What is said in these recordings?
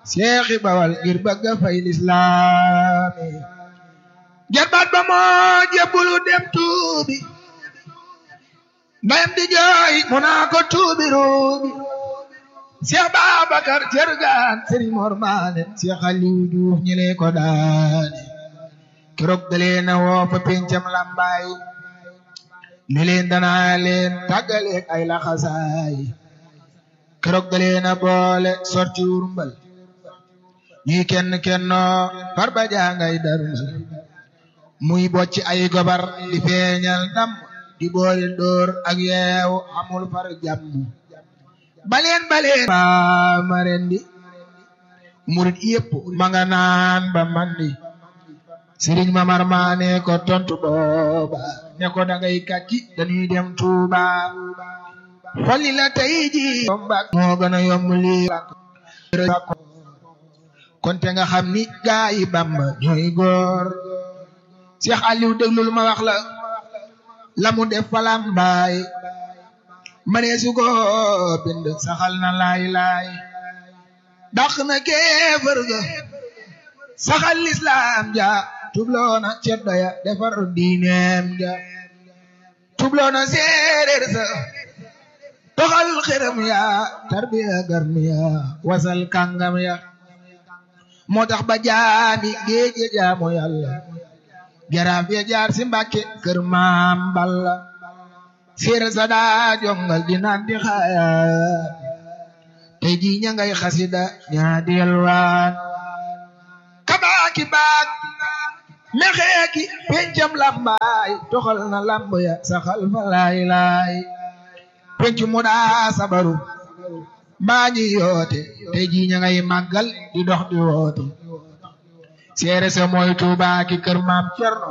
seexi bawal ngir bëgg a fay lislaami jarbaat ba moo jébbulu dem tuubi ndayam di jooy mu naa ko tuubi ruubi Seex Babakar Cergaan Sëriñ Mor Maane Seex Aliw Juuf ñi lee ko daane keroog dalee na woo fa pencam lambaay ne leen danaa leen tàggaleeg ay laxasaay keroog dalee na boole sorti wurmbal ñuy kenn kennoo far ba jangay darmal muy bocci ay gobar di feeñal ndam di boole dóor ak yeew amul far jàmm baleen baleen ba ma rendi murit yépp ma nga naan ba mandi sëriñ Mamar Maane ko tontu booba ne ko dangay kàcci dañuy dem Tuuba xolli la tey ji moo gën a yomb lii kon te nga xam ni gaa yi Bamba ñooy góor Cheikh Aliou déglul ma wax la la mu def falam baay manee su ko bind saxal na laay laay dàq na kéefër ga saxal lislaam ja tubloona ceddo ya defar diineem ja tubloona séeréer sa toxal xërëm ya tarbiya garmi ya wasal kàngam ya moo tax ba jaami géej ya jaamu yàlla jaraaf ya jaar si mbàkke kër maam balla séeréer sa daa jongal di naan di xaayaan tey jii ña ngay xasida ñaa di yalwaan kabaaki baak mexeeki pencam lambaay toxal na lamb ya saxal fa laay laay penc mu daa sabaru mbaa ñi yoote tey jii ña ngay màggal di dox di woote seere sa mooy tuubaaki kër maam cerno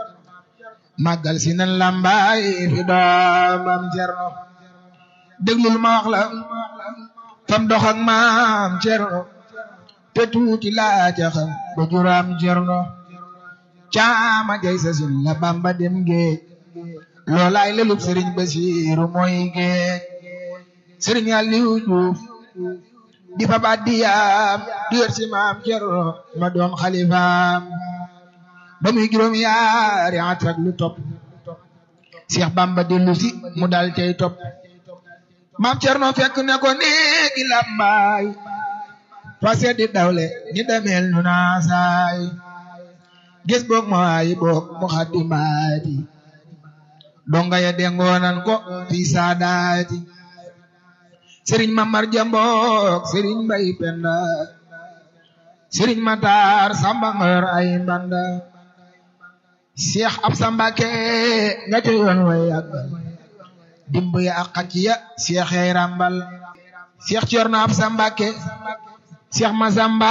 màggal si nan lambaay fi doomam cerno déglul ma wax la fam dox ak maam cerno te tuuti laa ca xam ba juraam cerno caama jay sa sin la bamba dem géej loolaay lelub sëriñ basiiru mooy géej sëriñ Aliou Diouf di fa baat di yaam di yor si maam cerno ma doon xalifaam ba muy juróom yaari at ak lu topp Seex Bamba dellu si mu dal cay topp maam cerno fekk ne ko néegi làmbaay fase di dawle ni demel nu naasaay gis boog ma waayi boog mu xaddi maati donga ya dengoonan ko fi saadaati sëriñ mamar jamboog sëriñ mbay penda sëriñ matar samba ngor ay mbanda seex ab sambake nga ca yoon way yàggal dimb ya ak xacc ya seex yay rambal seex corno ab sambake seex masamba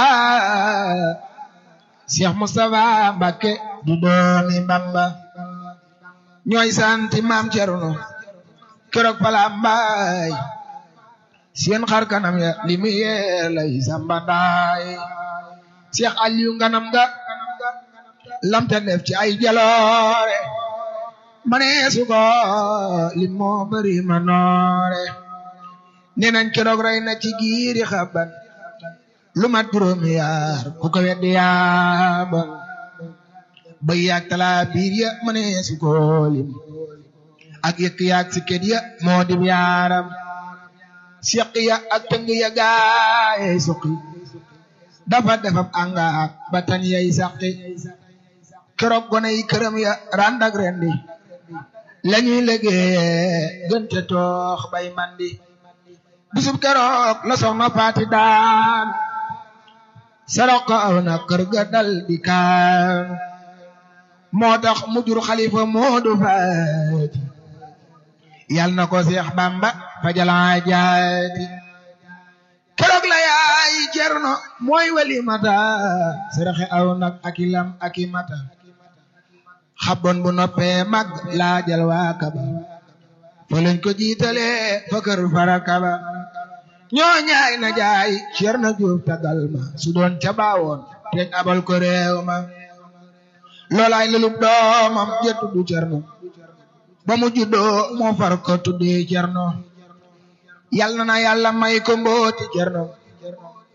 seex mustafa mbake du doomi bamba ñooy santi maam cerno keroog pala mbaay seen xar kanam ya li mu yee lay samba ndaay seex aliyu nganam ga lamta def ci ay jaloore mane su ko li moo bari ma noore nee nañ keroog rey na ci giiri xaban lu mat juróomi yaar ku ko weddi yaaban bay yaag talaa biir ya mane su ko lim ak yëkk yaag si kët ya moo dim yaaram siq ya ak tëng ya gaayey suqi dafa defab angaak ba tan yay saqi keroog gone yi këram ya randak rendi lañuy liggéeye gënte toox bay mandi bisub keroog la soxna faati daan sarok aw na kër ga dal di kaan moo tax mu jur xalifa moodu faati yal na ko seex bamba fajalaa jaati keroog la yaay cerno mooy wali mata saraxe aw nag aki lam aki mata xabon bu noppee mag laajal waa kaba fa lañ ko jiitale fa kër fara kaba ñoo ñaay na jaay cerno juuf tagal ma su doon ca baawoon teñ abal ko réew ma loolaay lelub doomam jettu du cerno ba mu juddoo moo far ko tuddee cerno yal na na yàlla may ko mbooti cerno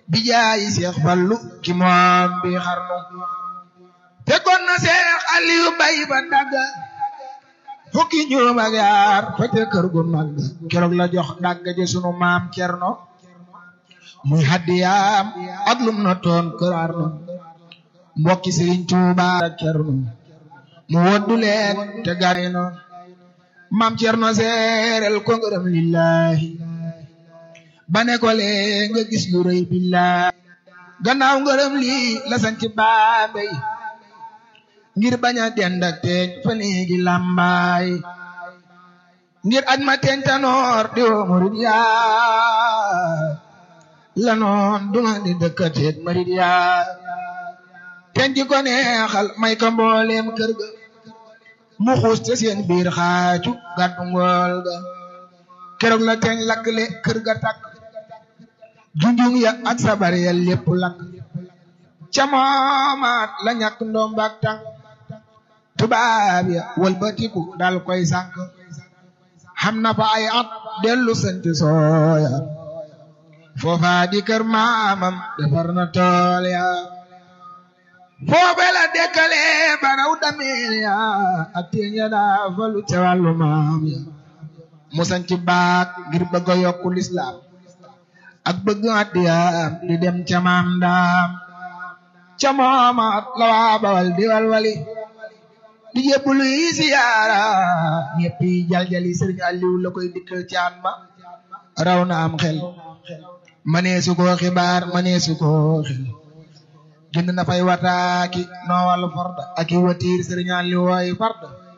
bi jaayi Seex Fallu ki moom bi xarnu fekkoon na Seex Aliyu bay ba dagga fukki ñoom ak yaar fete kër gu mag keroog la jox dagga ji sunu maam Cerno muy hadiyaam ak lum na toon kër Arno mbokki Sëriñ Tuuba ak Cerno mu woddu leen te gari noon maam Cerno seerel ko ngërëm lillahi ba ne ko lee nga gis lu rëy billahi gannaaw ngërëm lii la sanc Bambey ngir bañ a dend ak teeñ fa néegi làmbaay ngir aj ma teeñ tanoor di woo murid yaa la noon duma di dëkkateet murid yaa teeñ ji ko neexal may ko mbooleem kër ga mu xuus te seen biir xaacu gàddu ngool ga keroog la teeñ lakkle kër ga takk junjung ya ak sabar ya lépp lakk ca moomaat la ñàkk ndombaak tànk tubaab ya walbatiku dal koy sànk xam na fa ay at dellu sant sooya foofa di kër maamam defar na tool ya foofe la dekkale baraw dameel ya ak teen ya daa falu ca wàllu maam ya mu sanc baak ngir bëgg a yokku lislaam ak bëgg addiyaam di dem ca maam daam ca moomaat la waa bawal di walwali di jébbalu yi siyaara ñëpp yi jaljali sëriñ Aliou la koy dikkal caan ma raw na am xel maneesu koo xibaar maneesu koo xel jënd na fay wataaki noowal farda ak i watiir sëriñ Aliou wooy farda